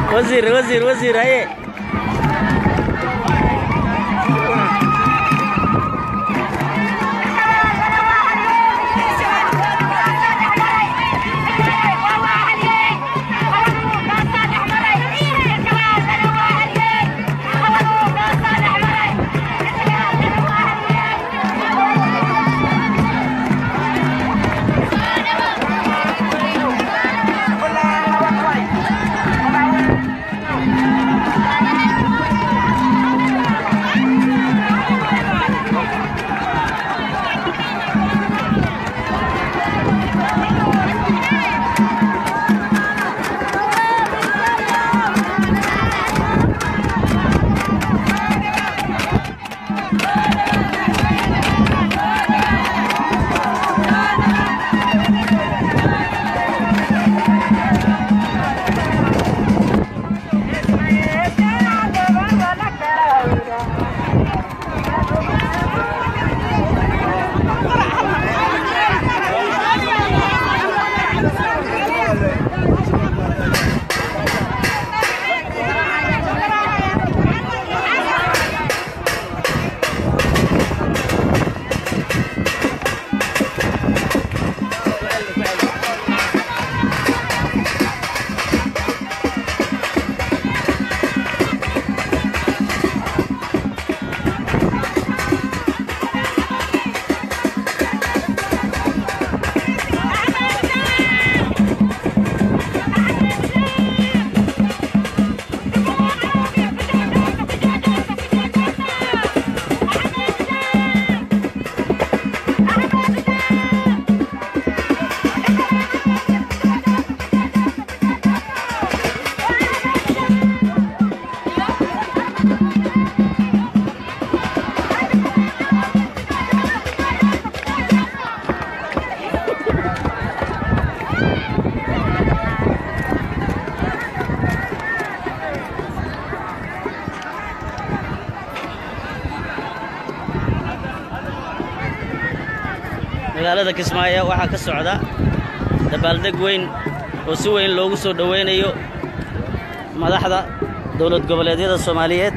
wasiir wasiir wasiir haye magaalada kismaayo waxaa ka socda dabaaldeg weyn oo si weyn loogu soo dhowaynayo madaxda dowlad goboleedyada soomaaliyeed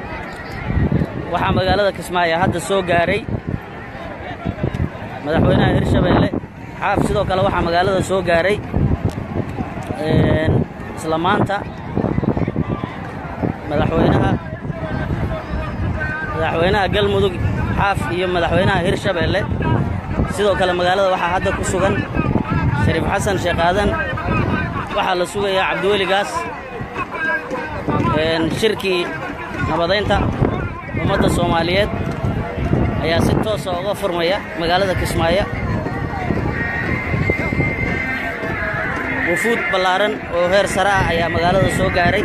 waxaa magaalada kismaayo hadda soo gaaray madaxweynaha hirshabeelle xaaf sidoo kale waxaa magaalada soo gaaray isla maanta madaxweynaha madaxweynaha galmudug xaaf iyo madaxweynaha hirshabeelle sidoo kale magaalada waxaa hadda ku sugan shariif xasan sheekh aadan waxaa la sugayaa cabdiweligaas shirkii nabadaynta ummadda soomaaliyeed ayaa si toosa uga furmaya magaalada kismaayo wufuud ballaaran oo heer sare ah ayaa magaalada soo gaaray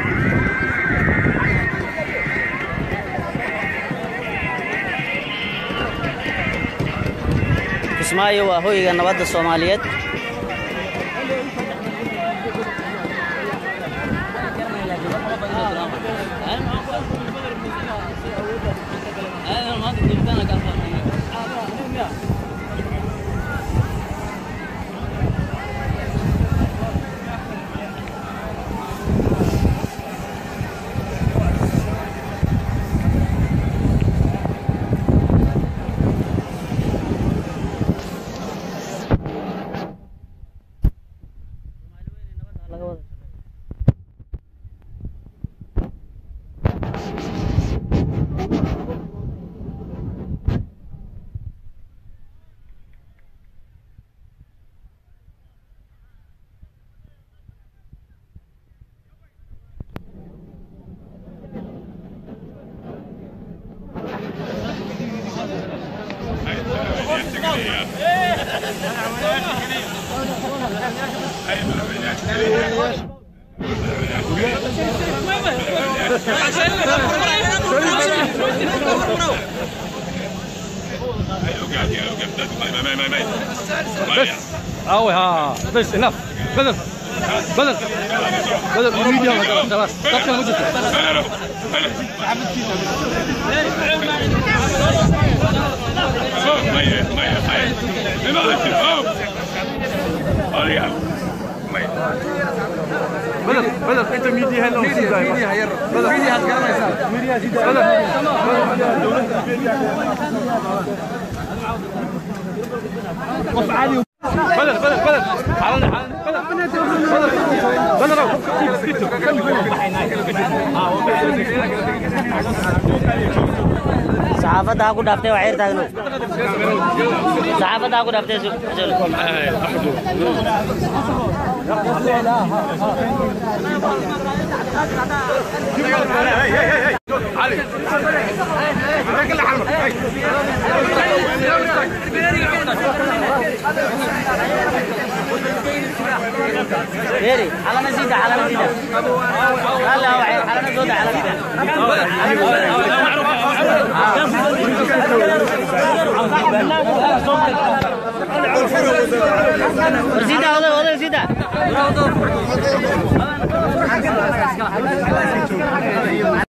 kismaayo waa hoyga nabadda soomaaliyeed عاوي ها بس انف بدر بدر بدر يريد يلا خلاص طب كان وجهك بدر بدر انت ميديا هلا ميديا ميديا هير بدر ميديا هتكلم ميديا بدر وقف عالي بدر بدر بدر حالا حالا بدر بدر بدر saxaafadda ha ku dhaaftay waa xeer taagno saxaafadda ha ku dhaaftay su- su- Beri, calana sida, calana sida. Hala, waxay calana soo daa, calana. Sida, oday, oday, sida.